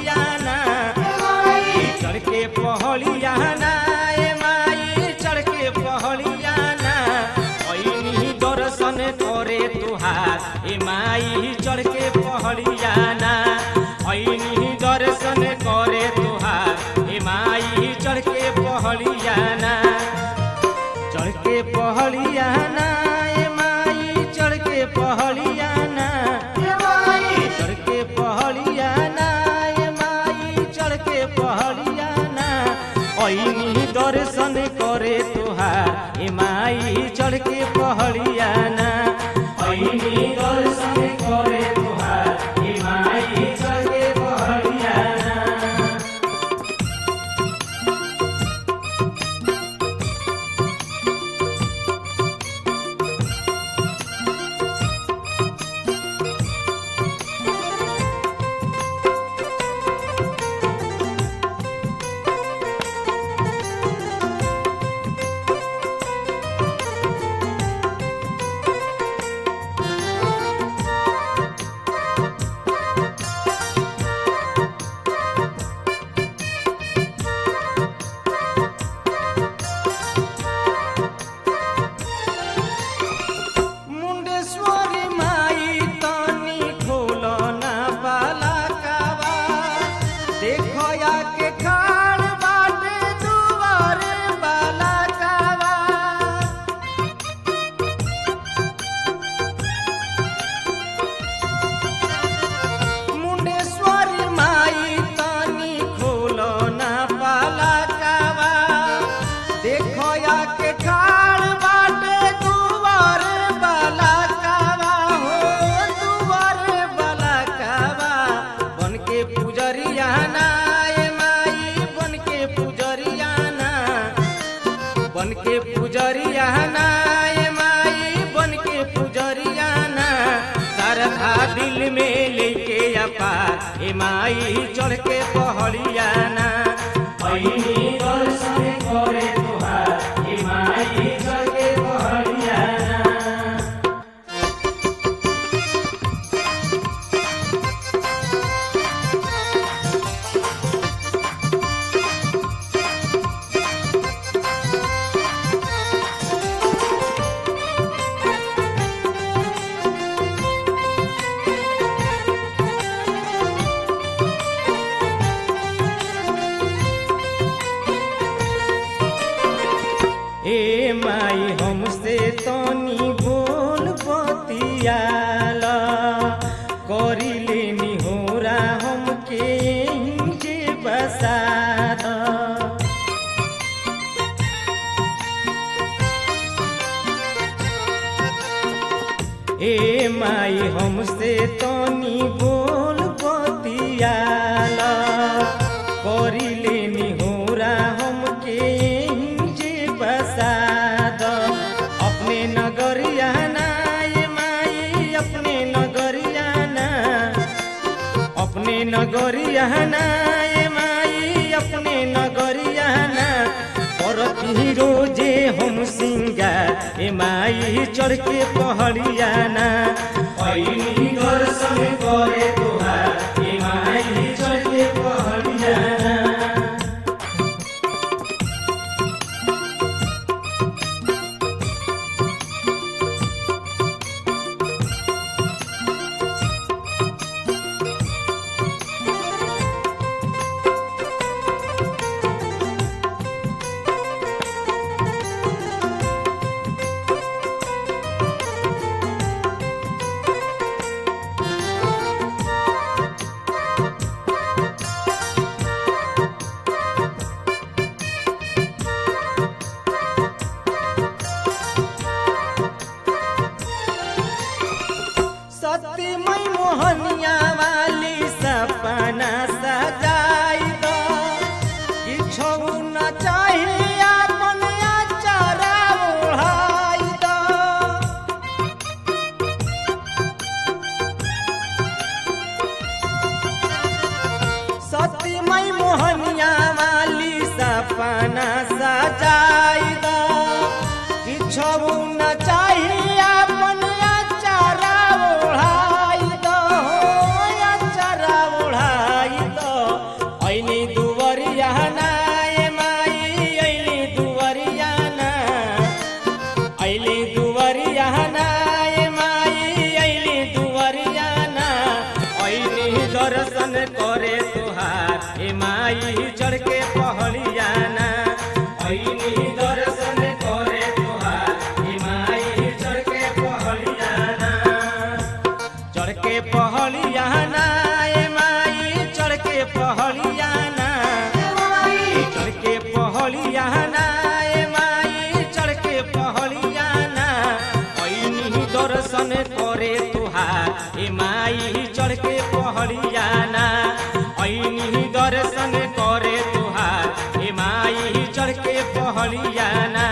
पहलियाना चढ़ के पहलियाना ए माई चढ़ के पहलियाना ऐनी दर्शन करे तुहार ए माई चढ़ के पहलियाना ऐनी दर्शन करे तुहार ए माई चढ़ के पहलियाना चढ़ के पहलियाना ए माई चढ़ के पहलियाना चढ़ के पहलियाना ए माई चढ़ के पहलियाना ऐनी दर्शन करे तुहार ए माई चढ़ के पहलियाना ऐनी दर्शन करे तुहार ए माई चढ़ के पहलियाना मुंडेश्वरी माई तनी खोलो ना बाला कावा देखो या के खाड़ बाटे दुआरे बाला कावा मुंडेश्वरी माई तनी खोलो ना बाला कावा देखो या के खाड़ बाटे दुआरे बाला कावा हो दुआरे बाला कावा बन के पुजरिया ना ए माई बन के पुजरिया ना बन के पुजरिया ना ए माई बन के पुजरिया ना तारखा दिल में लेके अपार ए माई चढ़ के पहड़िया ना ऐनी दर्शन करे तुहार ए माई चढ़ के पहड़िया ना ए माई हमसे तनी बोल बतियाला करी लेनी होरा हमके जे बसा द। ए माई हमसे तनी बोल बतियाला करी लेनी होरा हमके जे बसा द। अपने नगरिया ना ए माई अपने नगरिया ना अपने नगरिया ना ए माई अपने नगरिया ना करती रोजे हम सिंगार ए माई चढ़ के पहड़िया ना ऐनी दर्शन करे तुहार ए माई चढ़ के पहड़िया ना सत्यमय मोहनिया वाली सपना सजाई दो किछो न चाहिए अपन अचारा ओढ़ाई दो सत्यमय मोहनिया वाली सपना सजाई दो किछो न चाहिए अपन अचारा ओढ़ाई दो अचारा ओढ़ाई दो पहलियाना चढ़ के पहलियाना ए माई चढ़ के पहलियाना ऐनी दर्शन करे तुहार ए माई चढ़ के पहलियाना ऐनी दर्शन करे तुहार ए माई चढ़ के पहलियाना